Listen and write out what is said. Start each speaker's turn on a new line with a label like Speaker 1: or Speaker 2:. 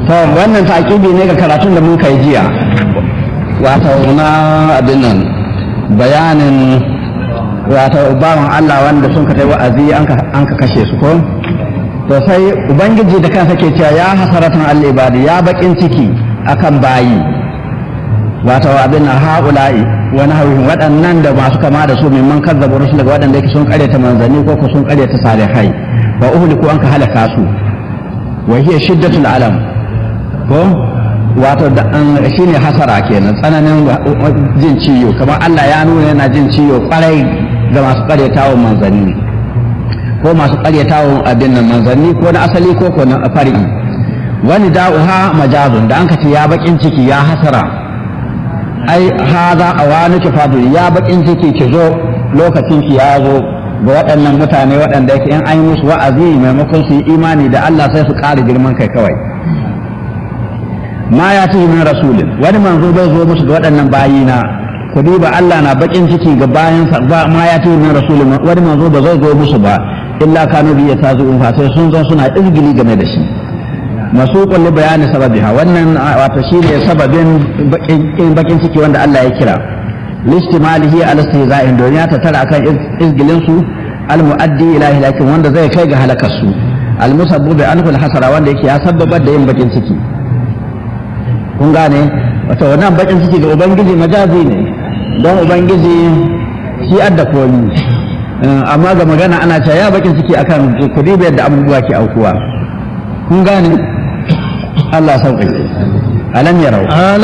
Speaker 1: to wannan taƙibi ne ga karatun da mun kai jiya wato na abin nan bayanin wato bawan Allah wanda sun ka wa'azi an ka kashe su ko to sai ubangiji da kansa ke cewa ya hasaratan al-ibadi ya bakin ciki akan bayi wato abin na haula'i wani hauhin waɗannan da masu kama da su mimman kazzabu rusul daga waɗanda yake sun karyata manzanni ko ko sun karyata salihai wa uhliku an ka halaka su wa hiya shiddatul alam ko wato da an shine hasara kenan tsananin jin ciwo kamar Allah ya nuna yana jin ciwo kwarai ga masu karyatawa manzanni ko masu karyatawa abin nan manzanni ko na asali ko ko na fari'i wani da'uha majazun da an ka ce ya bakin ciki ya hasara ai haza awanuki fadli ya bakin ciki ki zo lokacin ki ya zo ga waɗannan mutane waɗanda yake in an yi musu wa'azi maimakon su yi imani da Allah sai su ƙara girman kai kawai ma ya ci min rasulin wani manzo bai zo musu ga waɗannan bayina ku duba Allah na bakin ciki ga bayan ba ma ya ci min rasulin wani manzo ba zai zo musu ba illa kanu bi yatazu'un fa sai sun zan suna izgili game da shi masuqun li bayani sababiha wannan wato shine sababin bakin ciki wanda Allah ya kira listimalihi ala istihza'in don ya tattara akan izgilin su al muaddi ila hilakin wanda zai kai ga halakar su al musabbu bi anful hasara wanda yake ya sabbabar da yin bakin ciki kun gane wato wannan bakin ciki ga ubangiji majazi ne don ubangiji shi adda komi amma ga magana ana cewa ya bakin ciki akan kudi yadda abubuwa ke aukuwa kun gane Allah sauƙaƙe alam yarau